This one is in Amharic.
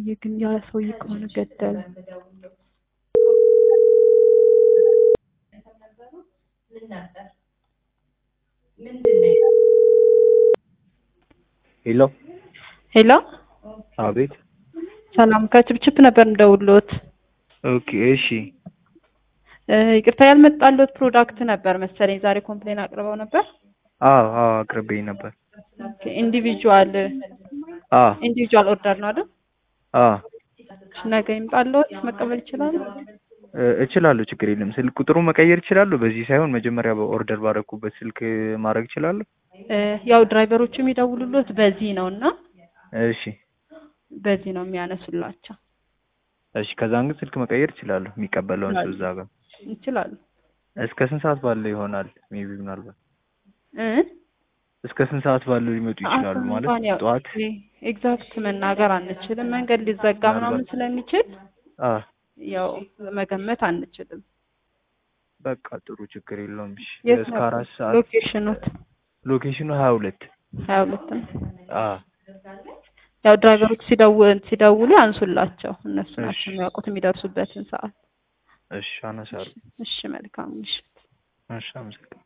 ሰውዬ ግን ያ ሰውዬ ከሆነ ገደለ። ሄሎ ሄሎ አቤት። ሰላም ከችፕችፕ ነበር እንደውሎት። ኦኬ እሺ። እ ይቅርታ ያልመጣለት ፕሮዳክት ነበር መሰለኝ ዛሬ ኮምፕሌን አቅርበው ነበር። አዎ አዎ አቅርቤኝ ነበር። ኦኬ ኢንዲቪጁዋል አዎ ኢንዲቪጁዋል ኦርደር ነው አይደል? አዎ ነገ ይምጣልዎት መቀበል ይችላሉ? እ እችላለሁ፣ ችግር የለም። ስልክ ቁጥሩ መቀየር እችላለሁ። በዚህ ሳይሆን መጀመሪያ በኦርደር ባደረኩበት ስልክ ማድረግ እችላለሁ። እ ያው ድራይቨሮቹ የሚደውሉሎት በዚህ ነው እና እሺ በዚህ ነው የሚያነሱላቸው። እሺ። ከዛን ግን ስልክ መቀየር እችላለሁ፣ የሚቀበለውን ሰው እዛ ጋር። ይችላሉ እስከ ስንት ሰዓት ባለው ይሆናል? ሜቢ ምናልባት እ እስከ ስንት ሰዓት ባለው ሊመጡ ይችላሉ? ሰዓቱን ማለት እንኳን ያው ጠዋት? ኤግዛክት መናገር አንችልም። መንገድ ሊዘጋ ምናምን ምናልባት- ስለሚችል አዎ ያው መገመት አንችልም። በቃ ጥሩ፣ ችግር የለውም። እሺ የት እስከ ነበር አራት ሰዓት ሎኬሽኑት? ሎኬሽኑ ሀያ ሁለት ሀያ ሁለት ነው። አዎ ያው ድራይቨሮች ሲደውል ሲደውሉ ያንሱላቸው። እነሱ እሺ። ናቸው የሚያውቁት የሚደርሱበትን ሰዓት። እሺ፣ አነሳለሁ። እሺ መልካም ምሽት። እሺ፣ አመሰግናለሁ።